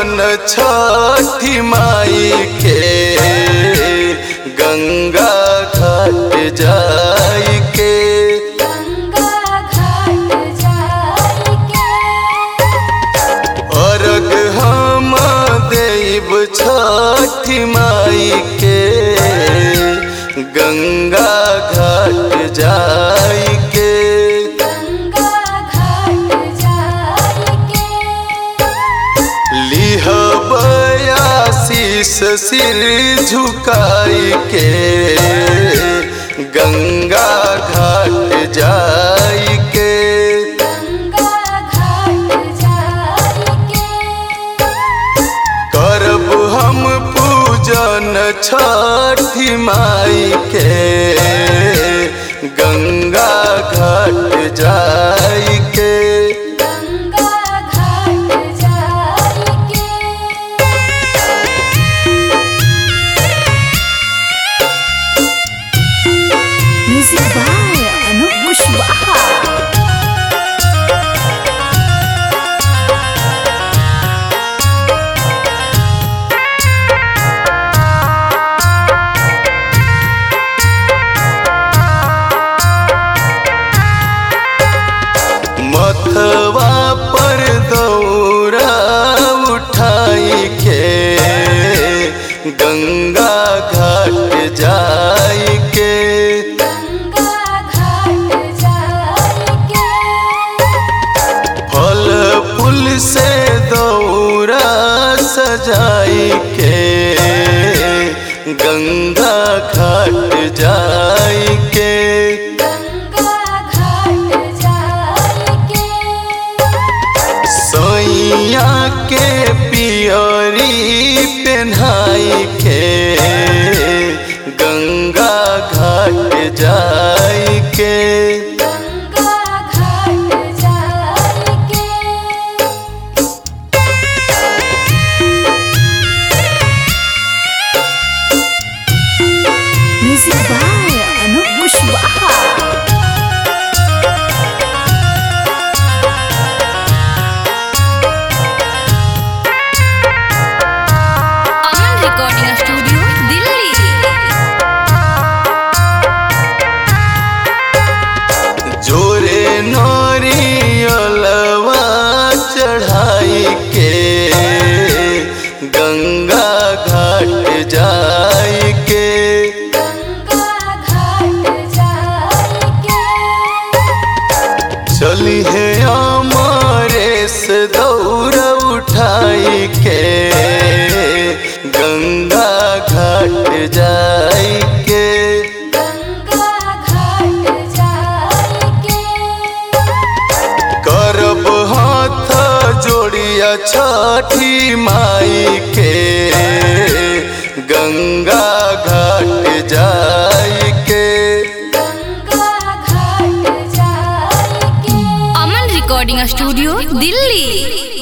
पूजन छठी माई के गंगा घाट जाई के गंगा घाट जाइके अर्घ हम देव छठी माई के गंगा घाट जाई के गंगा घाट जाइके लिहब आशीष सिर झुकाई के गंगा घाट जाई के गंगा घाट जाइके करब हम पूजन छठी माई के गंगा घाट जाई के गंगा घाट जाइके Music by Anup Bushwaha. मथवा पर दौरा उठाई के गंगा घाट जाई के गंगा घाट जाइके फल फूल से दौरा सजाई के गंगा घाट जाई के गंगा घाट जाइके सैया के पियरी पेन्हाई के गंगा घाट जाई के गंगा घाट जाइके Music by Anup Bushwaha. Aman recording studio Delhi जोरे नरियलवा चढ़ाई के गंगा घाट जाई के गंगा घाट जाइके चली है अमरेश दौड़ उठाई के गंगा घाट जाई के गंगा घाट जाइके करब हाथ जोड़िया छठी माई के गंगा घाट जाई के गंगा घाट जाइके अमन रिकॉर्डिंग स्टूडियो दिल्ली